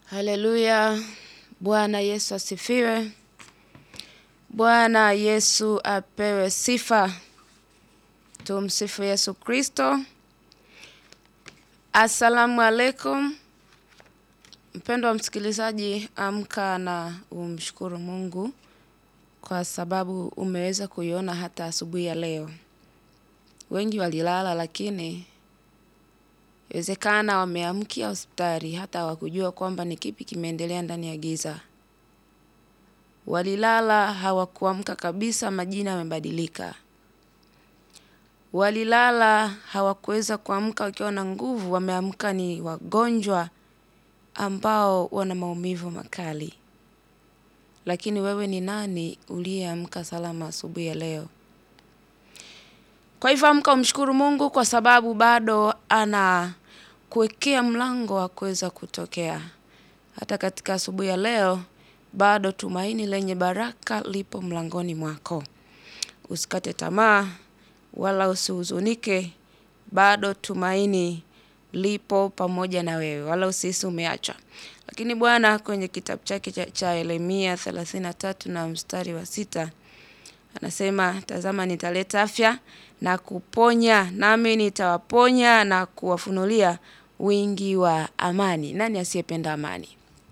Haleluya. Bwana Yesu asifiwe. Bwana Yesu apewe sifa. Tumsifu Yesu Kristo. Asalamu alaikum. Mpendwa msikilizaji, amka na umshukuru Mungu kwa sababu umeweza kuiona hata asubuhi ya leo. Wengi walilala lakini inawezekana wameamkia hospitali hata hawakujua kwamba ni kipi kimeendelea ndani ya giza. Walilala hawakuamka kabisa, majina yamebadilika. Walilala hawakuweza kuamka wakiwa na nguvu, wameamka ni wagonjwa ambao wana maumivu makali. Lakini wewe ni nani uliyeamka salama asubuhi ya leo? Kwa hivyo amka umshukuru Mungu kwa sababu bado anakuwekea mlango wa kuweza kutokea. Hata katika asubuhi ya leo bado tumaini lenye baraka lipo mlangoni mwako. Usikate tamaa wala usihuzunike, bado tumaini lipo pamoja na wewe, wala usihisi umeachwa. Lakini Bwana kwenye kitabu chake cha, cha Yeremia 33 na mstari wa sita anasema, tazama nitaleta afya na kuponya, nami nitawaponya na kuwafunulia wingi wa amani. Nani asiyependa amani?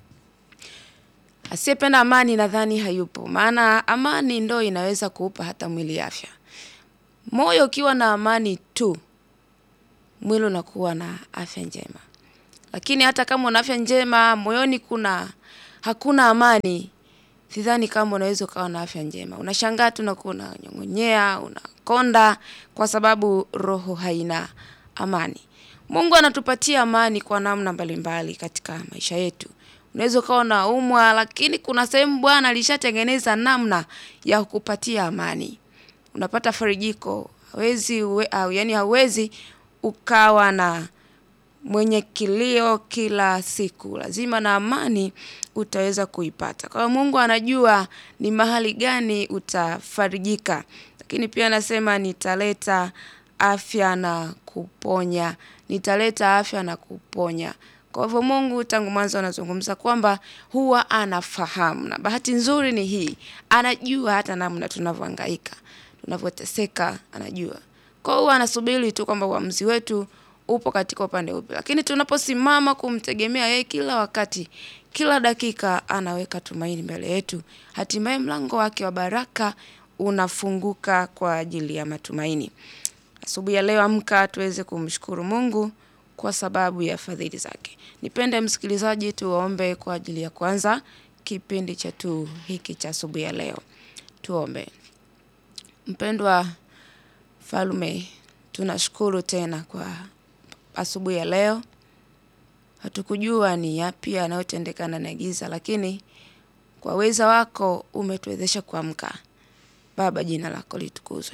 Asiyependa amani nadhani hayupo, maana amani ndo inaweza kuupa hata mwili afya. Moyo ukiwa na amani tu, mwili unakuwa na afya njema. Lakini hata kama una afya njema, moyoni kuna hakuna amani, sidhani kama unaweza ukawa na afya njema. Unashangaa tu unakuwa unanyong'onyea, unakonda kwa sababu roho haina amani. Mungu anatupatia amani kwa namna mbalimbali katika maisha yetu. Unaweza ukawa unaumwa, lakini kuna sehemu Bwana alishatengeneza namna ya kukupatia amani. Unapata farijiko, hawezi uwe, au, yani hauwezi ukawa na mwenye kilio kila siku. Lazima na amani utaweza kuipata. Kwa hiyo Mungu anajua ni mahali gani utafarijika. Lakini pia anasema nitaleta afya na kuponya. Nitaleta afya na kuponya. Kwa hivyo Mungu tangu mwanzo anazungumza kwamba huwa anafahamu, na bahati nzuri ni hii, anajua hata namna tunavyohangaika, tunavyoteseka, anajua. Kwa hiyo huwa anasubiri tu kwamba uamuzi wetu upo katika upande upi, lakini tunaposimama kumtegemea yeye kila wakati, kila dakika, anaweka tumaini mbele yetu, hatimaye mlango wake wa baraka unafunguka kwa ajili ya matumaini. Asubuhi ya leo, amka tuweze kumshukuru Mungu kwa sababu ya fadhili zake. Nipende msikilizaji, tuombe kwa ajili ya kwanza kipindi chetu hiki cha asubuhi ya leo. Tuombe. Mpendwa Mfalme, tunashukuru tena kwa asubuhi ya leo. Hatukujua ni yapi yanayotendeka ndani ya giza, lakini kwa uweza wako umetuwezesha kuamka. Baba, jina lako litukuzwe.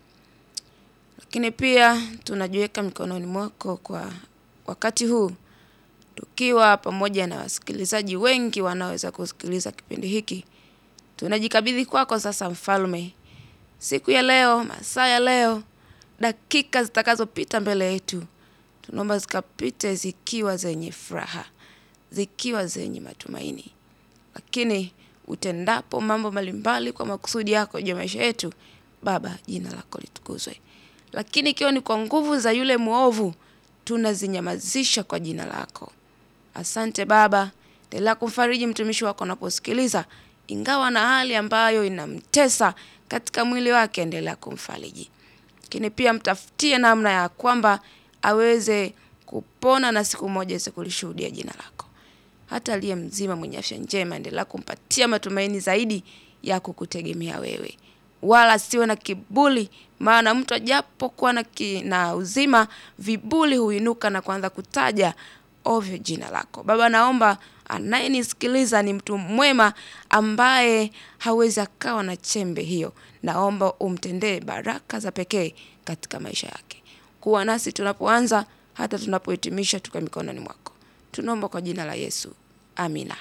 Lakini pia tunajiweka mikononi mwako kwa wakati huu tukiwa pamoja na wasikilizaji wengi wanaoweza kusikiliza kipindi hiki. Tunajikabidhi kwako sasa, Mfalme, siku ya leo, masaa ya leo, dakika zitakazopita mbele yetu, tunaomba zikapite zikiwa zenye furaha, zikiwa zenye matumaini. Lakini utendapo mambo mbalimbali kwa makusudi yako juu ya maisha yetu, Baba, jina lako litukuzwe. Lakini ikiwa ni kwa nguvu za yule mwovu, tunazinyamazisha kwa jina lako. Asante Baba, endelea kumfariji mtumishi wako anaposikiliza, ingawa na hali ambayo inamtesa katika mwili wake, endelea kumfariji. Lakini pia mtafutie namna ya kwamba aweze kupona na siku moja aweze kulishuhudia jina lako. Hata aliye mzima mwenye afya njema, endelea kumpatia matumaini zaidi ya kukutegemea wewe, wala siwe na kiburi, maana mtu ajapokuwa na, ki, na uzima, viburi huinuka na kuanza kutaja ovyo jina lako. Baba, naomba anayenisikiliza ni mtu mwema ambaye hawezi akawa na chembe hiyo. Naomba umtendee baraka za pekee katika maisha yake. Kuwa nasi tunapoanza hata tunapohitimisha, tuka mikononi mwako. Tunaomba kwa jina la Yesu, amina.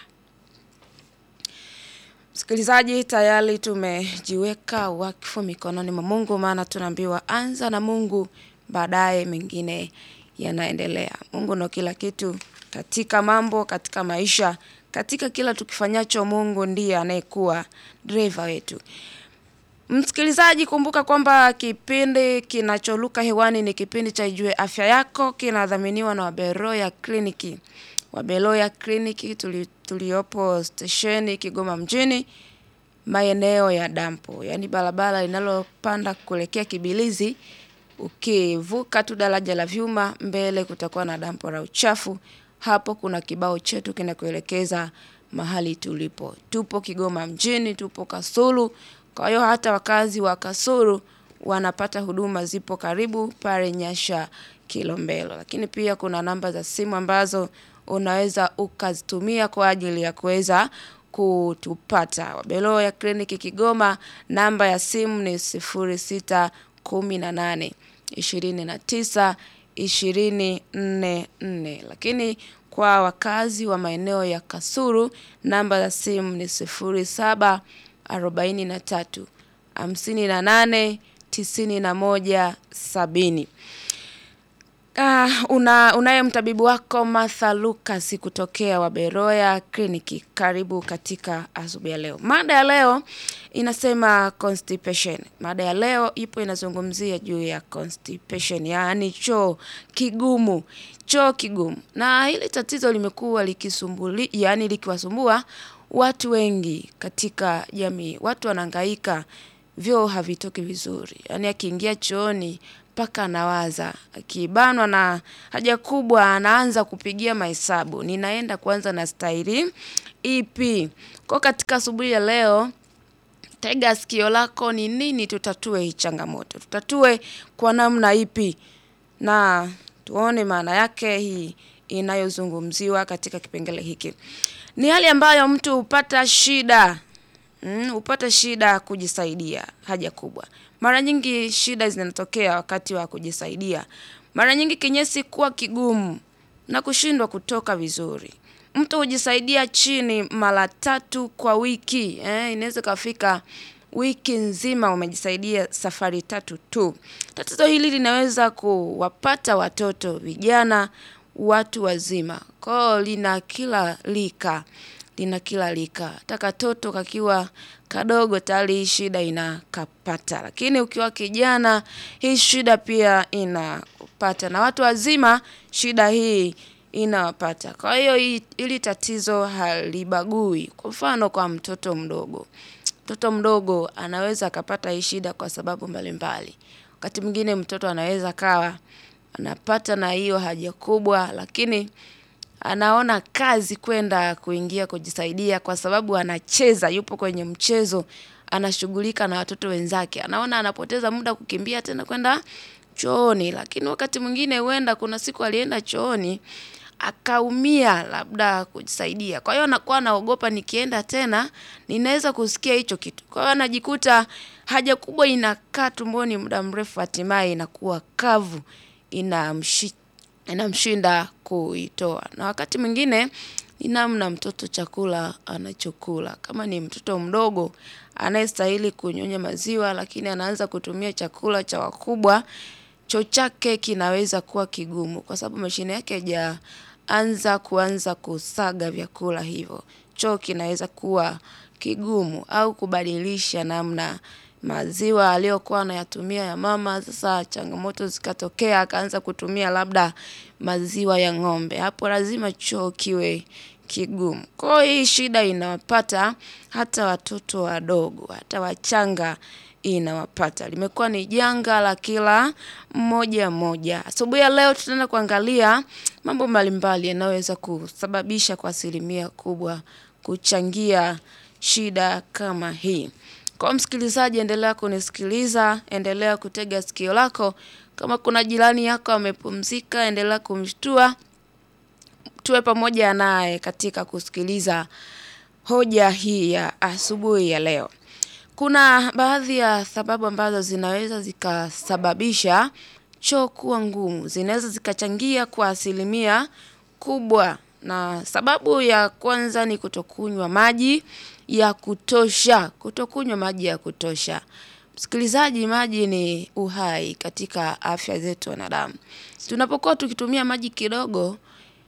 Msikilizaji, tayari tumejiweka wakfu mikononi mwa Mungu, maana tunaambiwa anza na Mungu, baadaye mengine yanaendelea. Mungu ndo kila kitu, katika mambo, katika maisha, katika kila tukifanyacho Mungu ndiye anayekuwa driver wetu. Msikilizaji kumbuka kwamba kipindi kinacholuka hewani ni kipindi cha Ijue Afya Yako kinadhaminiwa na Waberoya Kliniki. Waberoya Kliniki tuli, tuliopo stesheni Kigoma mjini maeneo ya dampo, yaani barabara linalopanda kuelekea Kibilizi. Ukivuka tu daraja la vyuma mbele kutakuwa na dampo la uchafu. Hapo kuna kibao chetu kinakuelekeza mahali tulipo. Tupo Kigoma mjini, tupo Kasulu. Kwa hiyo hata wakazi wa Kasulu wanapata huduma zipo karibu pale Nyasha Kilombero. Lakini pia kuna namba za simu ambazo unaweza ukazitumia kwa ajili ya kuweza kutupata. Waberoya Kliniki Kigoma, namba ya simu ni sifuri sita kumi na nane ishirini na tisa ishirini nne nne. Lakini kwa wakazi wa maeneo ya Kasulu, namba za simu ni sifuri saba arobaini na tatu hamsini na nane tisini na moja sabini. Uh, una, unaye mtabibu wako Martha Lucas kutokea Waberoya Kliniki. Karibu katika asubuhi ya leo. Mada ya leo inasema constipation. Mada ya leo ipo inazungumzia juu ya constipation, yaani choo kigumu, choo kigumu. Na hili tatizo limekuwa likisumbuli, yaani likiwasumbua watu wengi katika jamii. Watu wanahangaika, vyoo havitoki vizuri, yaani akiingia chooni mpaka anawaza, akibanwa na haja kubwa anaanza kupigia mahesabu, ninaenda kuanza na staili ipi? Kwa katika asubuhi ya leo, tega sikio lako, ni nini tutatue hii changamoto, tutatue kwa namna ipi, na tuone maana yake hii inayozungumziwa katika kipengele hiki. Ni hali ambayo mtu hupata shida mm, hupata shida kujisaidia haja kubwa. Mara nyingi shida zinatokea wakati wa kujisaidia. Mara nyingi kinyesi kuwa kigumu na kushindwa kutoka vizuri. Mtu hujisaidia chini mara tatu kwa wiki. Eh, inaweza kafika wiki nzima umejisaidia safari tatu tu. Tatizo hili linaweza kuwapata watoto, vijana, watu wazima. Kwa lina kila lika, lina kila lika. Hata katoto kakiwa kadogo tayari hii shida inakapata. Lakini ukiwa kijana hii shida pia inapata. Na watu wazima shida hii inawapata. Kwa hiyo hili tatizo halibagui. Kwa mfano kwa mtoto mdogo. Mtoto mdogo anaweza akapata hii shida kwa sababu mbalimbali. Wakati mwingine mtoto anaweza kawa anapata na hiyo haja kubwa lakini anaona kazi kwenda kuingia kujisaidia kwa sababu anacheza, yupo kwenye mchezo, anashughulika na watoto wenzake. Anaona anapoteza muda kukimbia tena kwenda chooni, lakini wakati mwingine huenda kuna siku alienda chooni akaumia labda kujisaidia. Kwa hiyo anakuwa anaogopa nikienda tena ninaweza kusikia hicho kitu. Kwa hiyo anajikuta haja kubwa inakaa tumboni muda mrefu hatimaye inakuwa kavu inamshinda kuitoa. Na wakati mwingine ni namna mtoto chakula anachokula. Kama ni mtoto mdogo anayestahili kunyonya maziwa lakini anaanza kutumia chakula cha wakubwa, choo chake kinaweza kuwa kigumu kwa sababu mashine yake haijaanza kuanza kusaga vyakula hivyo. Choo kinaweza kuwa kigumu au kubadilisha namna maziwa aliyokuwa anayatumia ya mama sasa changamoto zikatokea akaanza kutumia labda maziwa ya ng'ombe. Hapo lazima choo kiwe kigumu. Kwa hiyo hii shida inawapata hata watoto wadogo, hata wachanga inawapata. Limekuwa ni janga la kila mmoja mmoja. Asubuhi ya leo tutaenda kuangalia mambo mbalimbali yanayoweza kusababisha kwa asilimia kubwa kuchangia shida kama hii. Kwa msikilizaji endelea kunisikiliza, endelea kutega sikio lako. Kama kuna jirani yako amepumzika, endelea kumshtua. Tuwe pamoja naye katika kusikiliza hoja hii ya asubuhi ya leo. Kuna baadhi ya sababu ambazo zinaweza zikasababisha choo kuwa ngumu. Zinaweza zikachangia kwa asilimia kubwa. Na sababu ya kwanza ni kutokunywa maji ya kutosha. Kutokunywa maji ya kutosha. Msikilizaji maji ni uhai katika afya zetu wanadamu. Tunapokuwa tukitumia maji kidogo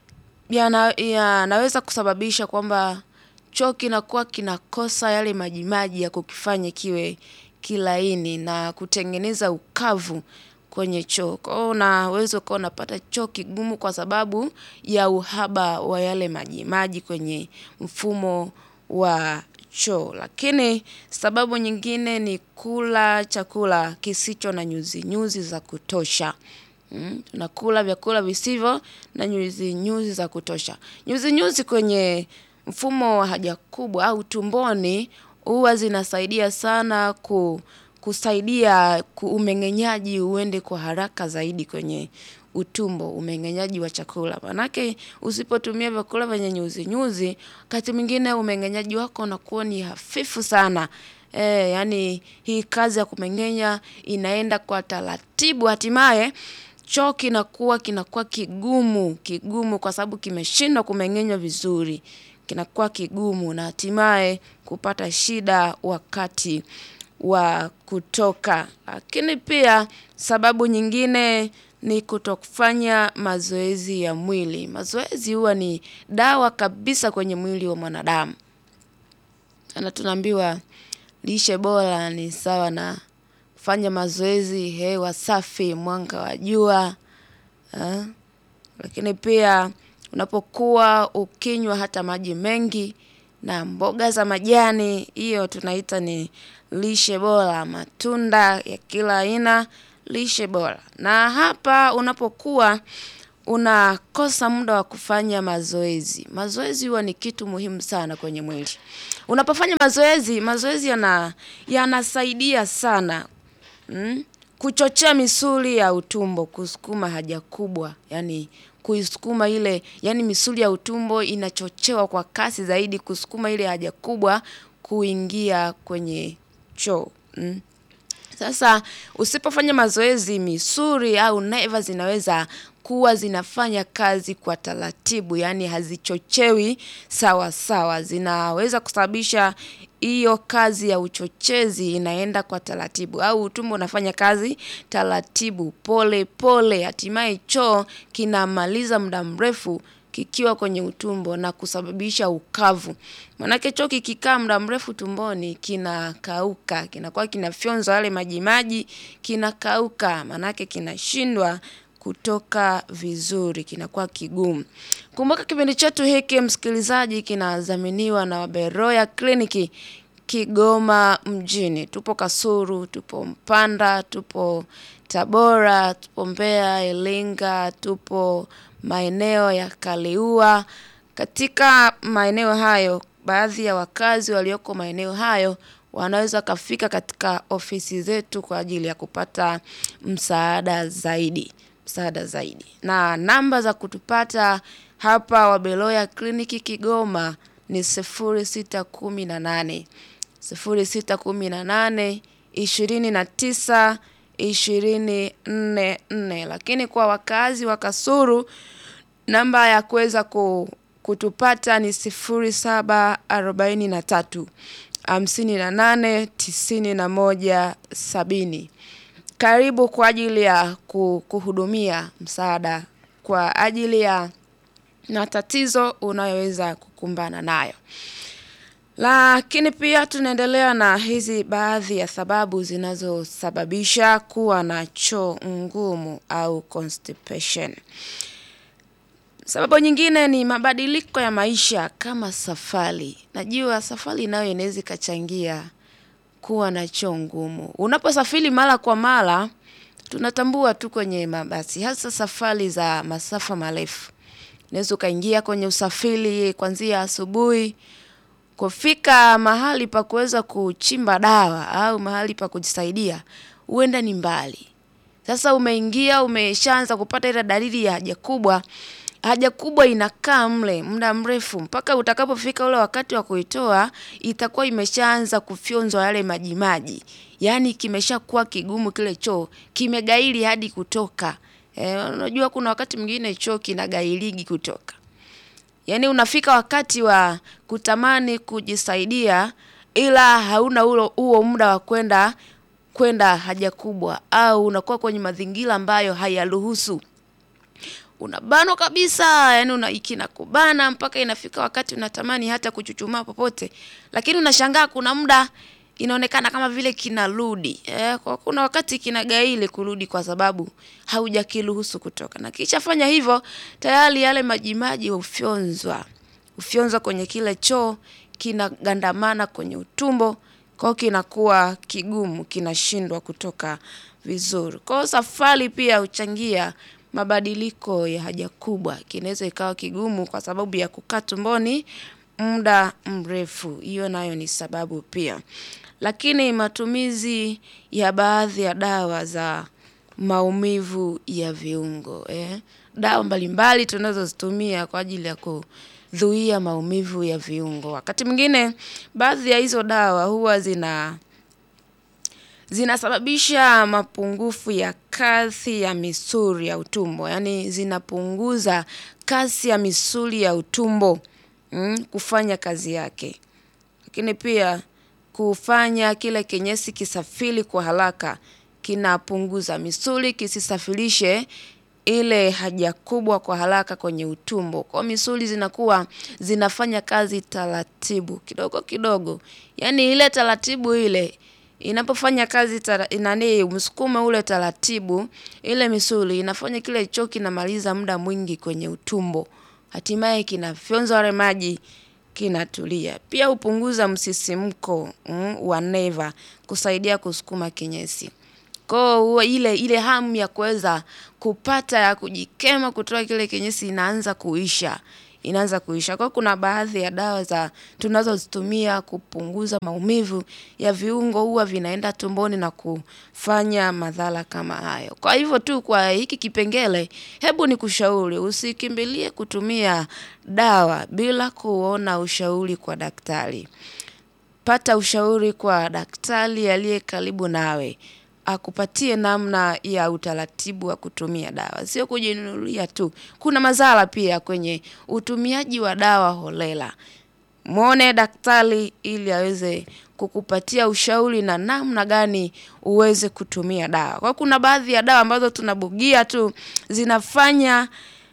yana- yanaweza kusababisha kwamba choo kinakuwa kinakosa yale majimaji ya kukifanya kiwe kilaini na kutengeneza ukavu kwenye choo. Kwa hiyo unaweza ukawa unapata choo kigumu kwa sababu ya uhaba wa yale majimaji kwenye mfumo wa choo. Lakini sababu nyingine ni kula chakula kisicho na nyuzi nyuzi za kutosha. Mm, tunakula vyakula visivyo na nyuzi nyuzi za kutosha. Nyuzi nyuzi kwenye mfumo wa haja kubwa au tumboni huwa zinasaidia sana ku, kusaidia ku umeng'enyaji uende kwa haraka zaidi kwenye utumbo, umeng'enyaji wa chakula. Maanake usipotumia vyakula vyenye nyuzi nyuzi, wakati mwingine umeng'enyaji wako unakuwa ni hafifu sana. Eh, yaani hii kazi ya kumeng'enya inaenda kwa taratibu hatimaye choo kinakuwa kinakuwa kigumu kigumu kwa sababu kimeshindwa kumeng'enywa vizuri. Kinakuwa kigumu na hatimaye kupata shida wakati wa kutoka. Lakini pia sababu nyingine ni kutokufanya mazoezi ya mwili. Mazoezi huwa ni dawa kabisa kwenye mwili wa mwanadamu. Na tunaambiwa lishe bora ni sawa na kufanya mazoezi, hewa safi, mwanga wa jua. Lakini pia unapokuwa ukinywa hata maji mengi na mboga za majani, hiyo tunaita ni lishe bora, matunda ya kila aina, lishe bora. Na hapa unapokuwa unakosa muda wa kufanya mazoezi. Mazoezi huwa ni kitu muhimu sana kwenye mwili. Unapofanya mazoezi, mazoezi yana yanasaidia sana kuchochea misuli ya utumbo, kusukuma haja kubwa, yaani kuisukuma ile, yaani misuli ya utumbo inachochewa kwa kasi zaidi kusukuma ile haja kubwa kuingia kwenye choo. Sasa usipofanya mazoezi misuli au neva zinaweza kuwa zinafanya kazi kwa taratibu, yaani hazichochewi sawa sawa. Zinaweza kusababisha hiyo kazi ya uchochezi inaenda kwa taratibu au utumbo unafanya kazi taratibu pole pole hatimaye choo kinamaliza muda mrefu kikiwa kwenye utumbo na kusababisha ukavu. Maanake choo kikikaa muda mrefu tumboni kinakauka, kinakuwa kinafyonza yale majimaji, kinakauka, maanake kinashindwa kutoka vizuri, kinakuwa kigumu. Kumbuka kipindi chetu hiki msikilizaji kinadhaminiwa na Beroya kliniki Kigoma mjini. Tupo Kasulu, tupo Mpanda, tupo Tabora, tupo Mbeya, Iringa, tupo maeneo ya Kaliua. Katika maeneo hayo, baadhi ya wakazi walioko maeneo hayo wanaweza wakafika katika ofisi zetu kwa ajili ya kupata msaada zaidi. Msaada zaidi. Na namba za kutupata hapa Wabeloya kliniki Kigoma ni sifuri sita kumi na nane. Sifuri sita kumi na nane, ishirini na tisa, ishirini nne nne. Lakini kwa wakazi wa Kasulu namba ya kuweza kutupata ni sifuri saba arobaini na tatu, hamsini na nane, tisini na moja, sabini. Karibu kwa ajili ya kuhudumia msaada kwa ajili ya matatizo unayoweza kukumbana nayo. Lakini pia tunaendelea na hizi baadhi ya sababu zinazosababisha kuwa na choo ngumu au constipation. Sababu nyingine ni mabadiliko ya maisha kama safari. Najua safari nayo inaweza ikachangia kuwa na choo ngumu. Unaposafiri mara kwa mara, tunatambua tu kwenye mabasi. Hasa safari za masafa marefu. Unaweza ukaingia kwenye usafiri kuanzia asubuhi. Kufika mahali pa kuweza kuchimba dawa au mahali pa kujisaidia. Huenda ni mbali. Sasa umeingia, umeshaanza kupata ile dalili ya haja kubwa. Haja kubwa inakaa mle, muda mrefu. Mpaka utakapofika ule wakati wa kuitoa, itakuwa imeshaanza kufyonzwa yale majimaji. Yaani kimeshakuwa kigumu kile choo, kimegaili hadi kutoka. Unajua kuna wakati mwingine choo kinagailigi kutoka. Yaani unafika wakati wa kutamani kujisaidia ila hauna huo muda wa kwenda kwenda haja kubwa au unakuwa kwenye mazingira ambayo hayaruhusu. unabanwa kabisa, yani una kinakubana mpaka inafika wakati unatamani hata kuchuchumaa popote, lakini unashangaa kuna muda inaonekana kama vile kinarudi. Eh, kwa kuna wakati kinagaili kurudi kwa sababu haujakiruhusu kutoka, na kishafanya hivyo tayari yale majimaji hufyonzwa hufyonzwa kwenye kile choo, kinagandamana kwenye utumbo, kwa hiyo kinakuwa kigumu, kinashindwa kutoka vizuri. Kwa hiyo safari pia huchangia mabadiliko ya haja kubwa, kinaweza ikawa kigumu kwa sababu ya kukaa tumboni muda mrefu, hiyo nayo ni sababu pia. Lakini matumizi ya baadhi ya dawa za maumivu ya viungo, eh. Dawa mbalimbali tunazozitumia kwa ajili ya kuzuia maumivu ya viungo. Wakati mwingine baadhi ya hizo dawa huwa zina zinasababisha mapungufu ya kasi ya misuli ya utumbo, yaani zinapunguza kasi ya misuli ya utumbo kufanya kazi yake. Lakini pia kufanya kile kinyesi kisafiri kwa haraka, kinapunguza misuli kisisafirishe ile haja kubwa kwa haraka kwenye utumbo. Kwa hiyo misuli zinakuwa zinafanya kazi taratibu kidogo kidogo, yaani ile taratibu ile inapofanya kazi nani msukumo ule taratibu, ile misuli inafanya kile choo kinamaliza muda mwingi kwenye utumbo, hatimaye kinafyonza yale maji kinatulia. Pia hupunguza msisimko wa neva kusaidia kusukuma kinyesi. Kwa hiyo huwa ile ile hamu ya kuweza kupata ya kujikema kutoa kile kinyesi inaanza kuisha, inaanza kuisha. Kwa hiyo kuna baadhi ya dawa za tunazozitumia kupunguza maumivu ya viungo huwa vinaenda tumboni na kufanya madhara kama hayo. Kwa hivyo tu kwa hiki kipengele, hebu nikushauri usikimbilie kutumia dawa bila kuona ushauri kwa daktari. Pata ushauri kwa daktari aliye karibu nawe. Akupatie namna ya utaratibu wa kutumia dawa. Sio kujinunulia tu. Kuna madhara pia kwenye utumiaji wa dawa holela. Muone daktari ili aweze kukupatia ushauri na namna gani uweze kutumia dawa. Kwa hiyo kuna baadhi ya dawa ambazo tunabugia tu zinafanya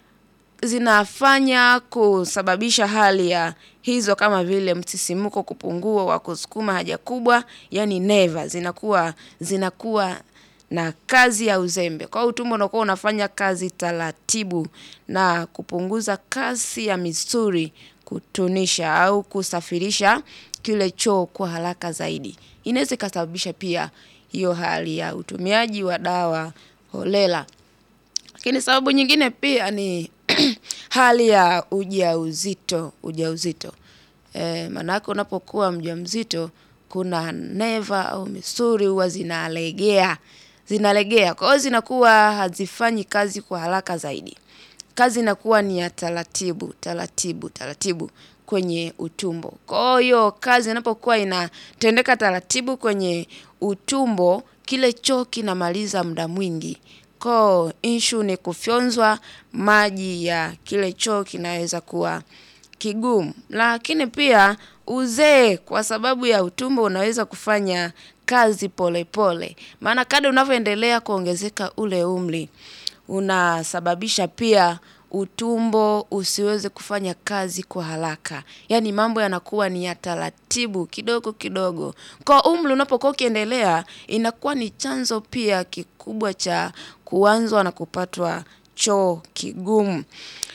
zinafanya kusababisha hali ya hizo kama vile msisimko kupungua wa kusukuma haja kubwa, yaani neva zinakuwa zinakuwa na kazi ya uzembe. Kwa hiyo utumbo unakuwa unafanya kazi taratibu na kupunguza kasi ya misuli kutunisha au kusafirisha kile choo kwa haraka zaidi. Inaweza ikasababisha pia hiyo hali ya utumiaji wa dawa holela. Lakini sababu nyingine pia ni hali ya ujauzito, ujauzito. Maanake unapokuwa mjamzito kuna neva au misuli huwa zinalegea, zinalegea. Kwa hiyo zinakuwa hazifanyi kazi kwa haraka zaidi. Kazi inakuwa ni ya taratibu, taratibu, taratibu kwenye utumbo. Kwa hiyo kazi inapokuwa inatendeka taratibu kwenye utumbo, kile choo kinamaliza muda mwingi. Kwa hiyo issue ni kufyonzwa maji ya kile choo kinaweza kuwa kigumu. Lakini pia uzee kwa sababu ya utumbo unaweza kufanya kazi pole pole. Maana kadri unavyoendelea kuongezeka ule umri, unasababisha pia utumbo usiweze kufanya kazi kwa haraka. Yaani mambo yanakuwa ni ya taratibu kidogo kidogo. Kwa umri unapokuwa ukiendelea, inakuwa ni chanzo pia kikubwa cha kuanzwa na kupatwa choo kigumu.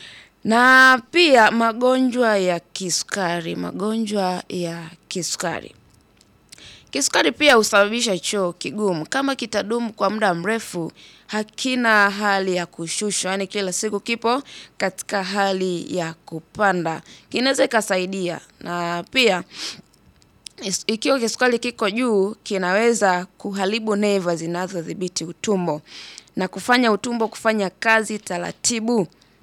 Na pia magonjwa ya kisukari, magonjwa ya kisukari. Kisukari pia husababisha choo kigumu. Kama kitadumu kwa muda mrefu, hakina hali ya kushushwa. Yaani kila siku kipo katika hali ya kupanda. Kinaweza ikasaidia. Na pia ikiwa kisukari kiko juu, kinaweza kuharibu neva zinazodhibiti utumbo. Na kufanya utumbo kufanya kazi taratibu.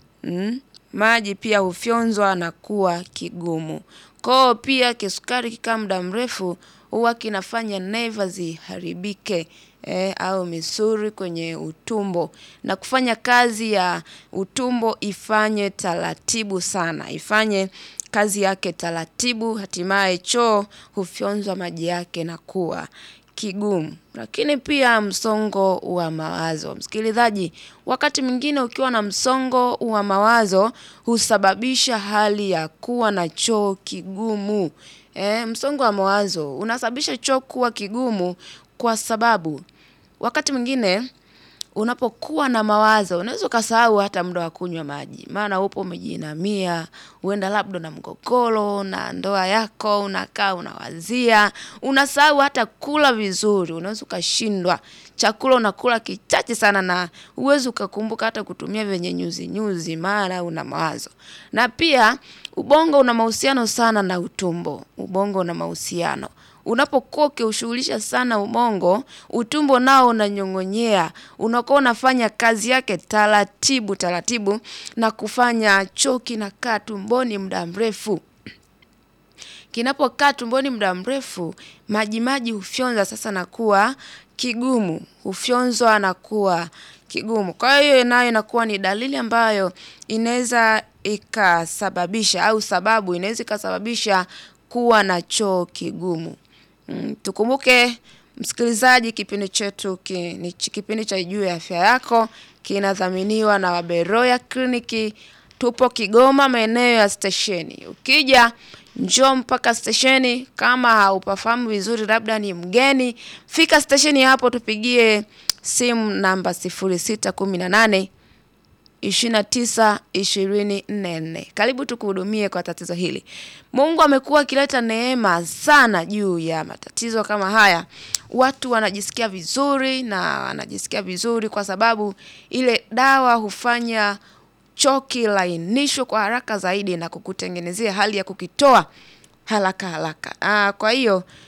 Maji pia hufyonzwa na kuwa kigumu. Kwa hiyo pia kisukari kikikaa muda mrefu huwa kinafanya neva ziharibike au misuli kwenye utumbo. Na kufanya kazi ya utumbo ifanye taratibu sana. Ifanye kazi yake taratibu hatimaye choo hufyonzwa maji yake na kuwa kigumu. Lakini pia msongo wa mawazo. Msikilizaji, wakati mwingine ukiwa na msongo wa mawazo husababisha hali ya kuwa na choo kigumu. Eh, msongo wa mawazo unasababisha choo kuwa kigumu kwa sababu wakati mwingine unapokuwa na mawazo unaweza ukasahau hata muda wa kunywa maji. Maana upo umejiinamia, huenda labda na mgogoro na ndoa yako, unakaa unawazia, unasahau hata kula vizuri, unaweza ukashindwa. Chakula unakula kichache sana na huwezi ukakumbuka hata kutumia vyenye nyuzi nyuzi maana una mawazo. Na pia ubongo una mahusiano sana na utumbo. Ubongo una mahusiano. Unapokuwa ukiushughulisha sana ubongo, utumbo nao unanyong'onyea. Unakuwa unafanya kazi yake taratibu taratibu na kufanya choo kinakaa tumboni muda mrefu. Kinapokaa tumboni muda mrefu, majimaji hufyonza sasa na kuwa kigumu. Hufyonzwa na kuwa kigumu. Kwa hiyo nayo inakuwa ni dalili ambayo inaweza ikasababisha au sababu inaweza ikasababisha kuwa na choo kigumu. Tukumbuke msikilizaji kipindi chetu ni kipindi cha juu ya afya yako kinadhaminiwa na Waberoya kliniki tupo Kigoma maeneo ya stesheni. Ukija njoo mpaka stesheni kama haupafahamu vizuri labda ni mgeni, fika stesheni hapo tupigie simu namba sifuri sita kumi na nane ishirini na tisa ishirini nne nne. Karibu tukuhudumie kwa tatizo hili. Mungu amekuwa akileta neema sana juu ya matatizo kama haya. Watu wanajisikia vizuri na wanajisikia vizuri kwa sababu ile dawa hufanya choo kilainishwe kwa haraka zaidi na kukutengenezea hali ya kukitoa haraka haraka. Kwa hiyo